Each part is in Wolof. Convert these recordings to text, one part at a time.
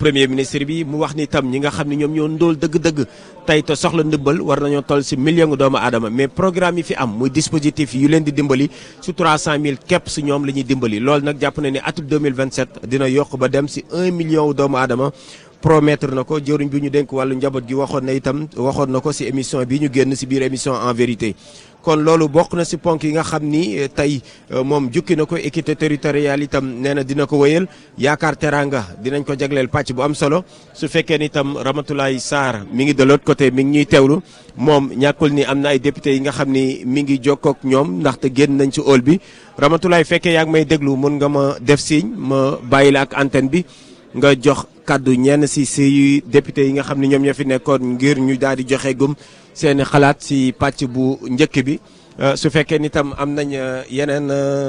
premier ministre bi mu wax ni tam ñi nga xam ne ñoom ñoo ndóol dëgg-dëgg tey te soxla ndimbal war nañoo toll si million doomu aadama mais programme yi fi am muy dispositif yu leen di dimbali su 300000 képp su ñoom la ñuy dimbali loolu nag jàpp na ne atum 2027 dina yokk ba dem si 1 million doomu aadama promettre na ko jëriñ bi ñu dénk wàllu njaboot gi waxoon na itam waxoon na ko si émission bi ñu génn si biir émission en vérité kon loolu bokk na si ponk yi nga xam ni tey moom jukki na ko équité territoriale itam nee na dina ko wéyal yaakaar teranga dinañ ko jagleel pàcc bu am solo su fekkee ni itam Ramatoulaye Sarr mi ngi de l'autre côté mi ngi ñuy teewlu moom ñàkkul ni am na ay député yi nga xam ni mi ngi jokkook ñoom ndaxte génn nañ ci hall bi Ramatoulaye fekkee yaa ngi may déglu mun nga ma def signe ma bàyyi la ak antenne bi nga jox kàddu ñenn si si député yi nga xam ne ñoom ñoo fi nekkoon ngir ñu daal di joxe gum seeni xalaat si pàcc bu njëkk bi su fekkee ni tam am nañ yeneen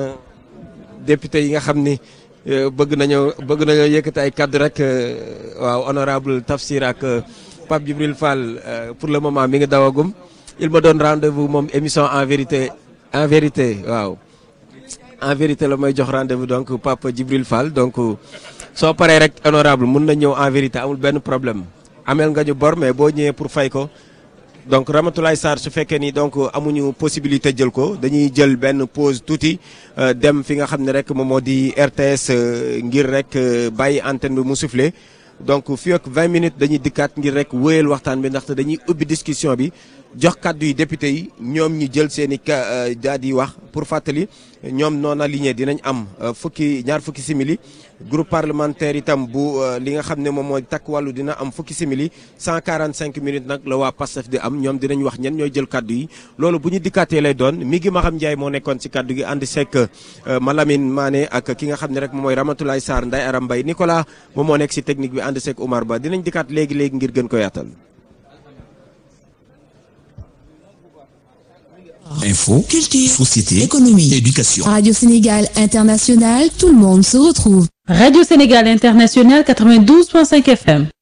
député yi nga xam ni bëgg nañoo bëgg nañoo yëkkati ay kàddu rek waaw honorable Tafsir ak Pape Djibril Fall pour le moment mi ngi dawagum il me donne rendez-vous moom émission en vérité en vérité waaw en vérité la may jox rendez-vous donc Pape Djibril Fall donc soo paree rek honorable mun na ñëw en vérité amul benn problème ameel nga ñu bor mais boo ñëwee pour fay ko donc Ramatoulaye Sarr su fekkee ni donc amuñu possibilité jël ko dañuy jël benn pause tuuti dem fi nga xam ne rek moom moo di RTS ngir rek bàyyi antenne bi mu soufflé donc fii ak 20 minutes dañuy dikkaat ngir rek wéyal waxtaan bi ndaxte dañuy ubbi discussion bi jox kàddu yi député yi ñoom ñi jël seen i ka daal di wax pour fàttali ñoom non aligné dinañ am fukki ñaar fukki simili groupe parlementaire itam bu li nga xam ne moom mooy takk wàllu dina am fukki simili 145 minutes nag la waa Pastef di am ñoom dinañ wax ñen ñooy jël kàddu yi loolu bu ñu dikkaatee lay doon mi ngi ma xam Ndiaye moo nekkoon si kàddu gi ànd seek Malamine Mané ak ki nga xam ne rek moom mooy Ramatoulaye Sarr Ndeye Aram Mbaye Nicolas moom moo nekk si technique bi ànd seek Oumar Ba dinañ dikkaat léegi léegi ngir gën ko yaatal. Info, culture, société, économie, éducation. Radio Sénégal International, tout le monde se retrouve. Radio Sénégal International 92.5 FM.